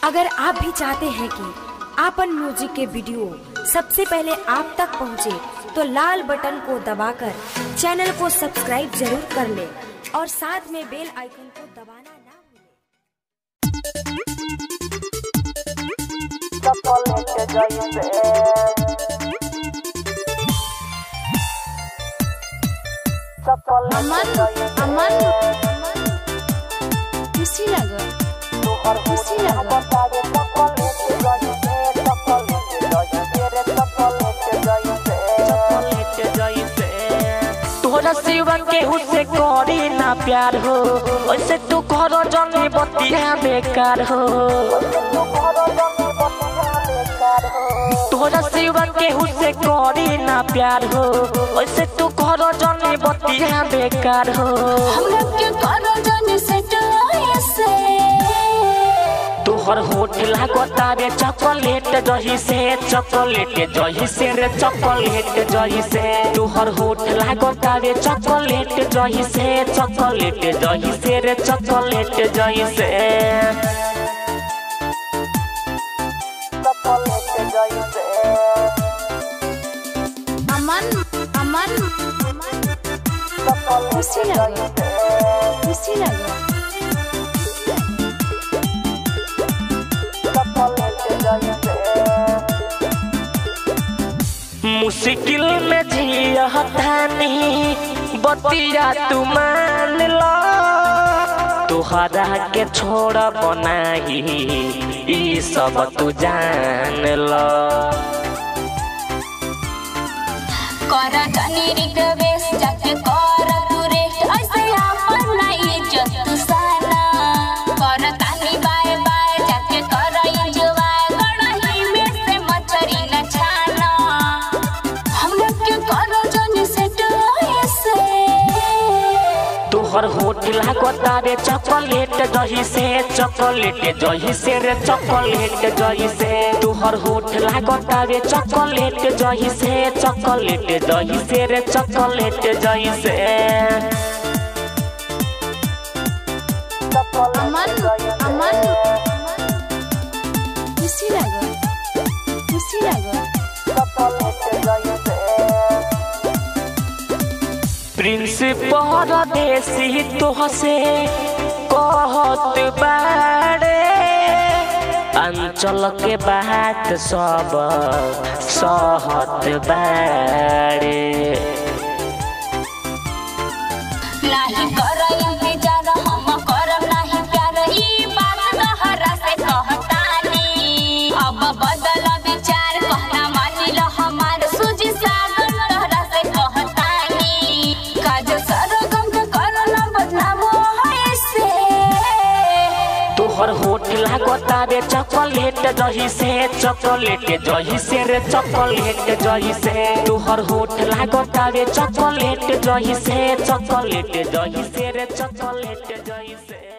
अगर आप भी चाहते हैं कि आपन म्यूजिक के वीडियो सबसे पहले आप तक पहुंचे, तो लाल बटन को दबाकर चैनल को सब्सक्राइब जरूर कर ले और साथ में बेल आइकन को दबाना ना भूलें। अमन अमन खुशी लागल खुशी लागल तोरा सिवा केहू से करी ना प्यार हो वैसे तू घर जनी बतिया बेकार हो तोरा सिवा केहू से करी ना प्यार हो वैसे तू घर जनी बतिया बेकार हो हमरा के करो जन सेट ऐसे तोहर होठ लागता रे चॉकलेट जही से चॉकलेट जही से रे चॉकलेट जही से तोहर होठ लागता रे चॉकलेट जही से चॉकलेट जही से रे चॉकलेट जही से अमन अमन खुशी लागल खुशी लागल मुश्किल में जियतानी बतिया तू मान लो तोहरा के छोड़ बनाई ई सब तू जान लो कर जनी रिक्वेस्ट जाके कर तू रेस्ट ऐसे आपन ना इज्जत तू साना कर तानी बाय बाय जाके कर इंजॉय कड़ाई में से मछरी न छाना हमरा के कर जनी सेट ऐसे तोहर होठ लागता रे चॉकलेट जही से चॉकलेट जही से रे चॉकलेट जही से तोहर होठ लागता रे चॉकलेट जही से चॉकलेट जही से रे चॉकलेट जही से अमन अमन खुशी लागल खुशी लागल प्रिंस परदेसी तोह से कहत बाड़े अंचल के बात सब सहत बाड़े नाही कर इंतजार हम करब नाही प्यार ई बात तहरा से कहतानी अब बदल विचार कहना मानी ल हमार सूजी सागर तहरा से कहतानी काज सरगम के करना बदनामो ऐसे तोहर होठ लागता रे चॉकलेट जही से चॉकलेट जही से रे चॉकलेट जही से तोहर होठ लागता रे चॉकलेट जही से चॉकलेट जही से रे चॉकलेट जही से